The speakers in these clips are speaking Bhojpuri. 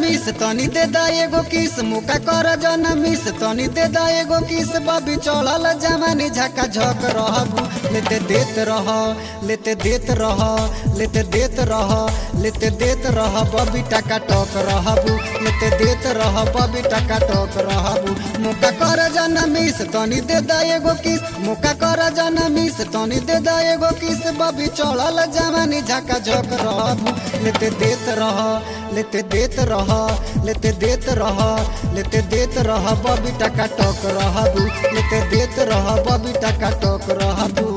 मिस तनी दे दा एगो किस मुका कर जन मिस तनी दे दा एगो किस बबी चढ़ल जवानी झका झक रहबू लेते देत रह लेते देत रह लेते देत रह लेते देत रह बबी टका टक रहबू लेते देत रह बबी टका टक रहबू मुका कर जन मिस तनी दे दा एगो किस मुका कर जन मिस तनी दे दा एगो किस बबी चढ़ल जवानी झका झक रहबू लेते देत रह लेते देत रह लेते देत रह लेते देत रह बबी टका टक रहबू लेते देत रह बबी टका टक रहबू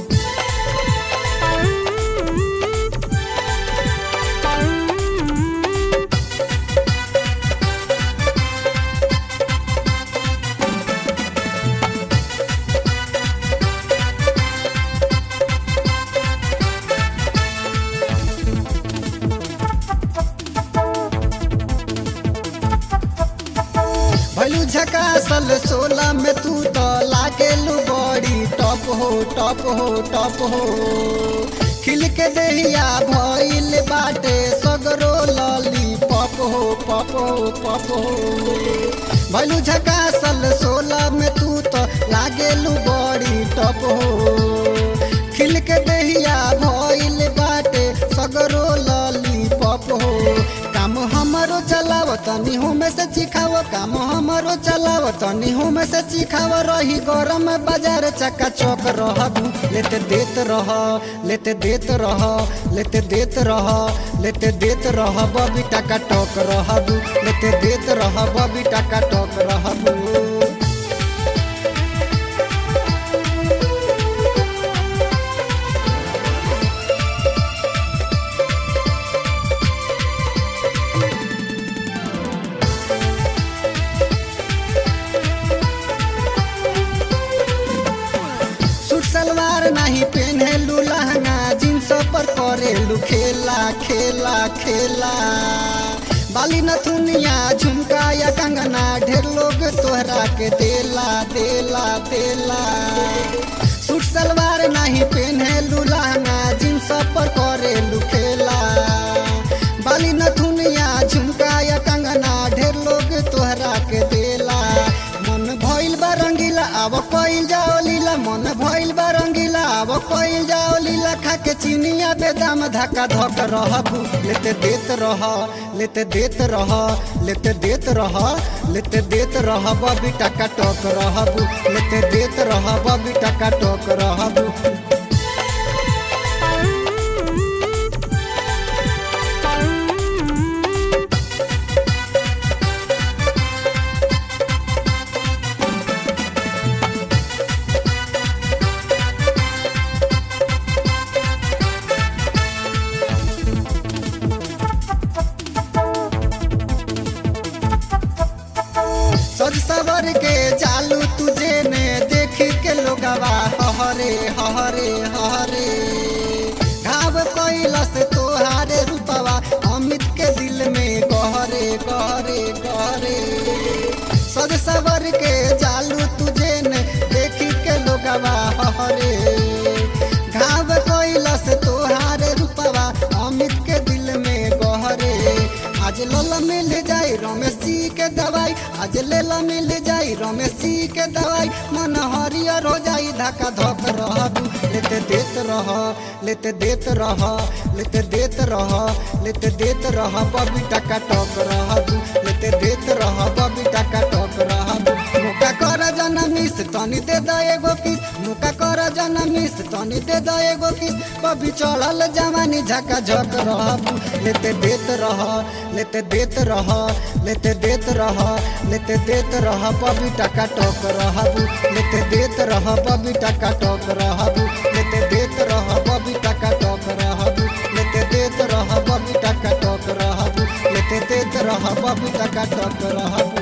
भैलू झकासल सोला में तू तो लागेलू बड़ी टॉप हो टॉप हो टॉप हो खिल के देहिया भइल बाटे सगरो लली पप हो पप हो पप हो भैलू झकासल सोला में तू तो लागेलू बड़ी टॉप हो खिल के देहिया भइल बाटे सगरो लली पप हो काम हमरो चलाव तनी में से चिखाव काम हमरो चलाव तनी में से चिखाव रही गरम बाजार चक्का चौक रहबू लेते देत रह लेते देत रह लेते देत रह लेते देत रह बबी टका टक रहबू लेते देत रह बबी टका टक रहबू सूट सलवार नहीं पहनेलू लहंगा जींस पर करेलू खेला खेला खेला बाली नथुनिया झुमका या कंगना ढेर लोग तोहरा के देला देला देला सूट सलवार नहीं पहनेलू लहंगा जींस पर करेलू खेला बाली नथुनिया झुमका या कंगना ढेर लोग तोहरा के देला मन भइल बा रंगीला अब कइल जाओ लीला मन भइल बा रंगीला अब कइल जाओ लीला खा के चिनिया बेदाम धक्का धक रहबू लेते देत रह लेते देत रह लेते देत रह लेते देत रह बबी टका टक रहबू लेते देत रह बबी टका टक रहबू सज सवर के चालू तुझे ने देख के लोगवा हहरे हहरे हहरे घाव कैलस तोहारे रूपवा अमित के दिल में गहरे गहरे गहरे सज सवर के चालू तुझे ने देख के लोगवा हहरे घाव कैलस तोहारे रूपवा अमित के दिल में गहरे आज लल मिल जाई रमेश जी के दवाई आज लेला मिल जाई रमेश जी के दवाई मन हरियर हो जाई धक्का धक रहबू लेते देत रह लेते देत रह लेते देत रह लेते देत रह बबी टका टक रहबू लेते देत रह बबी टका टक रहबू मुका कर जनमिस तनी दे द एगो किस मुका कर जनमिस तनी दे द एगो किस बबी चढ़ल जवानी झका झक रहबू लेते देत रह लेते देत रह लेते देत रह लेते देत रह बबी टका टक रहबू लेते देत रह बबी टका टक रहबू लेते देत रह बबी टका टक रहबू लेते देत रह बबी टका टक रहबू लेते देत रह बबी टका टक रहबू